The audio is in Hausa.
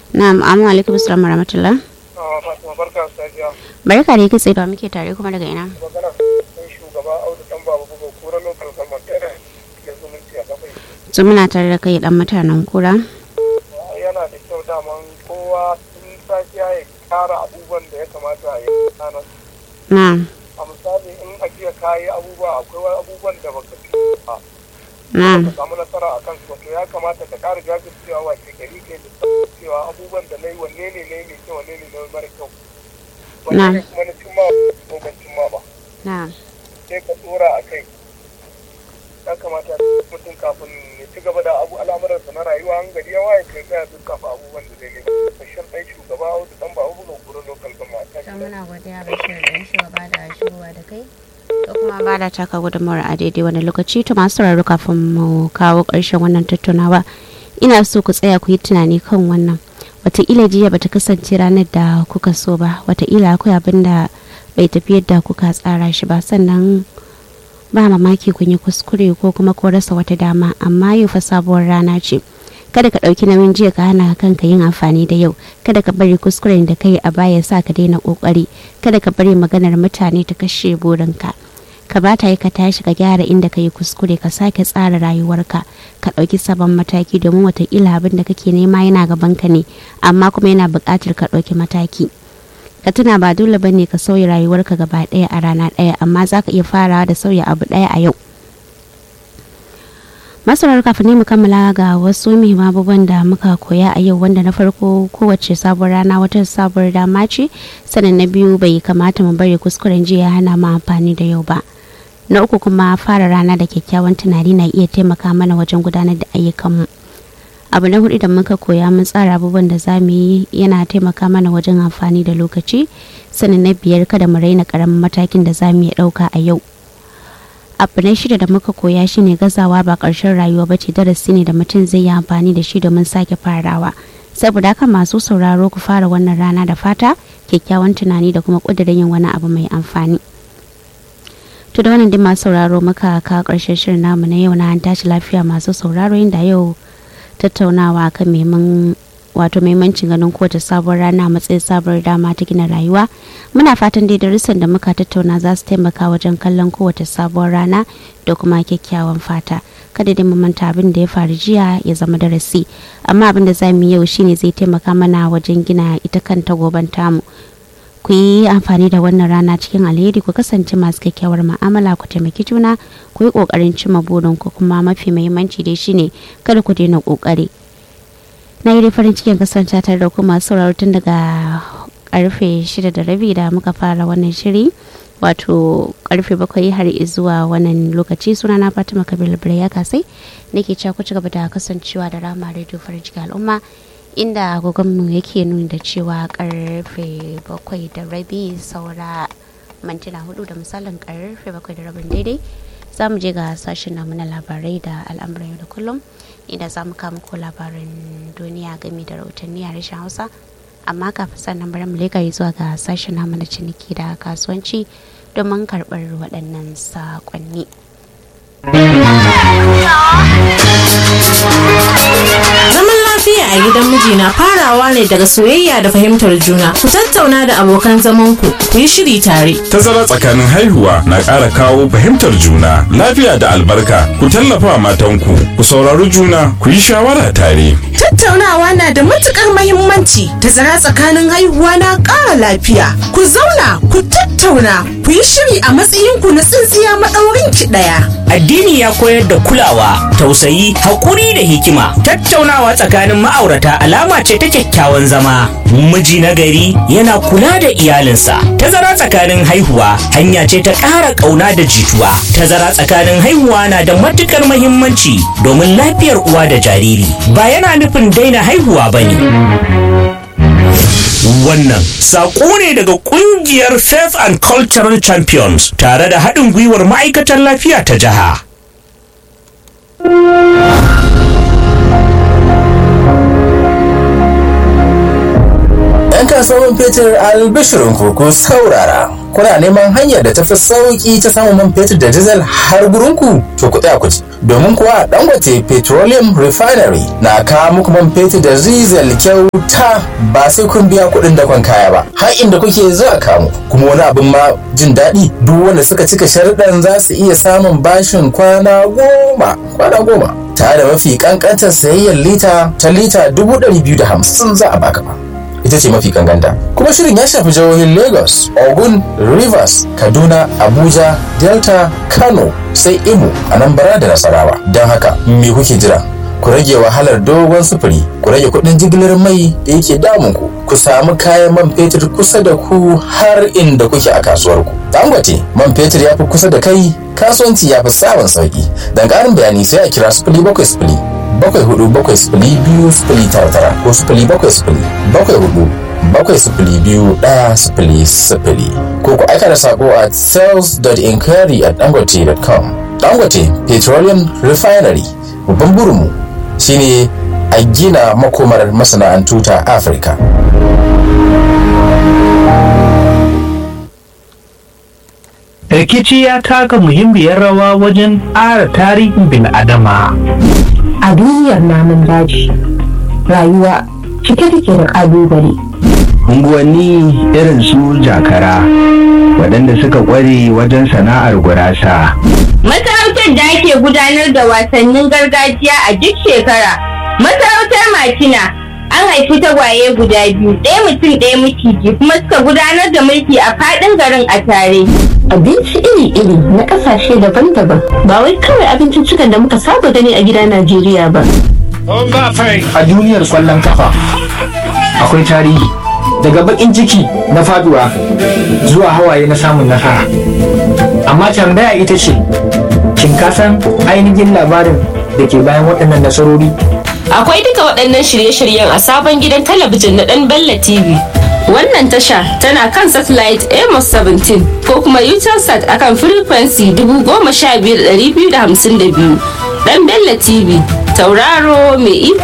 na'am amma alaikum assalam warahmatullah Fatima barka safiya. barka da kitse da muke tare kuma daga ina Magana sun shugaba Audu dan babu buga kura local government ɗaya da zumunci a kafai. su muna tare da kai dan mutanen kura Yana da kyau daman kowa tun safiya ya kara abubuwan da ya kamata a yi ranar. na'am A misali in a jiya ka yi abubuwa akwai wani abubuwan da baka fi ba. na'am Ka samu nasara a kan su ya kamata ka kara jajircewa wa ke gari ke da cewa abubuwan da na yi wanne ne na yi mai kyau wanne ne na yi mara kyau. Wanne ne kuma na cimma ko ban cimma ba. na'am sai ka tsora a kai ya kamata mutum kafin ya ci gaba da abu al'amuransa na rayuwa an gari ya waye kai tsaya duk kafa abubuwan da zai yi bashir ɗan shugaba audu ɗan ba abu ga gurin lokal gama ta to muna godiya bashir da shugaba da shigowa da kai da kuma ba da taka gudunmawar a daidai wani lokaci to masu sauraro kafin mu kawo ƙarshen wannan tattaunawa ina so ku tsaya ku yi tunani kan wannan wataƙila jiya bata kasance ranar da kuka so ba wataƙila akwai abin da bai tafi yadda kuka tsara shi ba sannan ba mamaki kun yi kuskure ko kuma ko rasa wata dama amma yau fa sabuwar rana ce kada ka ɗauki nauyin jiya ka hana kanka yin amfani da yau kada ka bari kuskuren da kai a baya sa ka daina ƙoƙari kada ka bari maganar mutane ta kashe burinka ka ba ta yi ka tashi ka gyara inda ka yi kuskure ka sake tsara rayuwarka ka ɗauki sabon mataki domin watakila abin da kake nema yana gabanka ne amma kuma yana buƙatar ka ɗauki mataki ka tuna ba dole ba ne ka sauya rayuwarka gaba ɗaya a rana ɗaya amma za ka iya farawa da sauya abu ɗaya a yau masarar kafin ne mu kammala ga wasu muhimman abubuwan da muka koya a yau wanda na farko kowace sabuwar rana wata sabuwar dama ce sannan na biyu bai kamata mu bari kuskuren jiya hana mu amfani da yau ba na uku kuma fara rana da kyakkyawan tunani na iya taimaka mana wajen gudanar da ayyukanmu abu na hudu da muka koya mun tsara abubuwan da za mu yi yana taimaka mana wajen amfani da lokaci sannan na biyar kada mu raina karamin matakin da za mu iya dauka a yau abu na shida da muka koya shine gazawa ba ƙarshen rayuwa ba ce darasi ne da mutum zai yi amfani da shi domin sake farawa saboda haka masu sauraro ku fara wannan rana da fata kyakkyawan tunani da kuma ƙudurin yin wani abu mai amfani to da wannan dai masu sauraro muka ka ƙarshen shirin namu na yau na an tashi lafiya masu sauraro inda yau tattaunawa kan meman wato maimancin ganin kowace sabuwar rana matsayin sabuwar dama ta gina rayuwa muna fatan dai darussan da muka tattauna za su taimaka wajen kallon kowace sabuwar rana da kuma kyakkyawan fata kada dai mu manta abin da ya faru jiya ya zama darasi amma abin da za mu yi yau shine zai taimaka mana wajen gina ita kanta goban tamu ku yi amfani da wannan rana cikin alheri ku kasance masu kyakkyawar ma'amala ku taimaki juna ku yi kokarin cimma burin ku kuma mafi muhimmanci dai shine kada ku daina kokari na yi farin cikin kasance tare da ku masu sauraro tun daga karfe shida da rabi da muka fara wannan shiri wato karfe bakwai har zuwa wannan lokaci suna na fatima kabir ya kasai nake cewa ku ci gaba da kasancewa da rama radio farin cikin al'umma inda agogonmu yake nuni da cewa karfe bakwai da rabi saura mantuna hudu da misalin karfe bakwai da rabin daidai za mu je ga sashen namu na labarai da al'amuran yau da kullum inda za mu kama ko labarin duniya game da rahotanni a rashin hausa amma kafin sannan bari mu leka zuwa ga sashen namu na ciniki da kasuwanci domin karɓar waɗannan saƙonni. Zaman lafiya a gidan miji na farawa ne daga soyayya da fahimtar juna. Ku tattauna da abokan zamanku, ku yi shiri tare. Tazara tsakanin haihuwa na ƙara kawo fahimtar juna, lafiya da albarka. Ku tallafa matanku, ku saurari juna, ku yi shawara tare. Tattaunawa na da matukar mahimmanci. Tazara tsakanin haihuwa na ƙara lafiya. Ku zauna, ku tattauna, ku yi shiri a matsayinku na tsintsiya maɗaurin ki ɗaya. Addini ya koyar da kulawa, tausayi, haƙuri da hikima. Tattaunawa tsakanin ma'aurata alama ce ta kyakkyawan zama. Miji na gari yana kula da iyalinsa. Tazara tsakanin haihuwa hanya ce ta ƙara ƙauna da jituwa. Tazara tsakanin haihuwa na da matuƙar mahimmanci domin lafiyar uwa da jariri. Ba yana nufin daina haihuwa ba ne. Wannan saƙo ne daga ƙungiyar Faith and Cultural Champions tare da haɗin gwiwar ma'aikatar lafiya ta jiha. ‘Yan kasuwan fetur albishirin ku saurara. kuna neman hanyar da tafi sauki ta samun man fetur da diesel har gurinku to ku tsaya ku ji domin kuwa dangote petroleum refinery na kawo muku man fetur da diesel kyauta ba sai kun biya kuɗin dakon kaya ba har inda kuke zuwa kamu kuma wani abin ma jin daɗi duk wanda suka cika sharuɗan za su iya samun bashin kwana goma kwana goma tare da mafi kankantar sayayyar lita ta lita dubu ɗari biyu da hamsin za a baka ba ita ce mafi kankanta kuma shirin ya shafi jihohin lagos ogun rivers kaduna abuja delta kano sai imo anambra da nasarawa don haka me kuke jira ku rage wahalar dogon sufuri ku rage kuɗin jigilar mai da yake damun ku ku samu kayan man fetur kusa da ku har inda kuke a kasuwar ku dangote man fetur ya fi kusa da kai kasuwanci ya fi samun sauki don ƙarin bayani sai a kira sifili bakwai sifili bakwai hudu bakwai sifili biyu sifili tara tara ko sifili bakwai sifili bakwai hudu bakwai sifili biyu ɗaya sifili sifili ko ku aika da sako a sales.inquiry at dangote.com dangote petroleum refinery babban burinmu shine a gina makomar masana'antu ta afirka rikici ya taka muhimmiyar rawa wajen ƙara tarihin bil'adama a duniyar namun daji rayuwa cike take da ƙalubale unguwanni irin su jakara waɗanda suka ƙware wajen sana'ar gurasa Masarautar da ake gudanar da wasannin gargajiya a duk shekara. Masarautar Matina an haifi tagwaye guda biyu, ɗaya mutum ɗaya miciji kuma suka gudanar da mulki a faɗin garin a tare. abinci iri-iri na ƙasashe daban-daban ba wai kawai abinciccikan da muka saba gani a gida najeriya ba a duniyar kwallon kafa akwai tarihi daga bakin ciki na faduwa zuwa hawaye na samun nasara amma tambaya ita ce shin ka san ainihin labarin da ke bayan waɗannan nasarori Akwai duka waɗannan shirye-shiryen a sabon gidan talabijin na ɗan Bella TV. Wannan tasha tana kan satellite Amos 17 ko kuma Utelsat akan frequency 15252. Ɗan Bella TV, tauraro mai iko.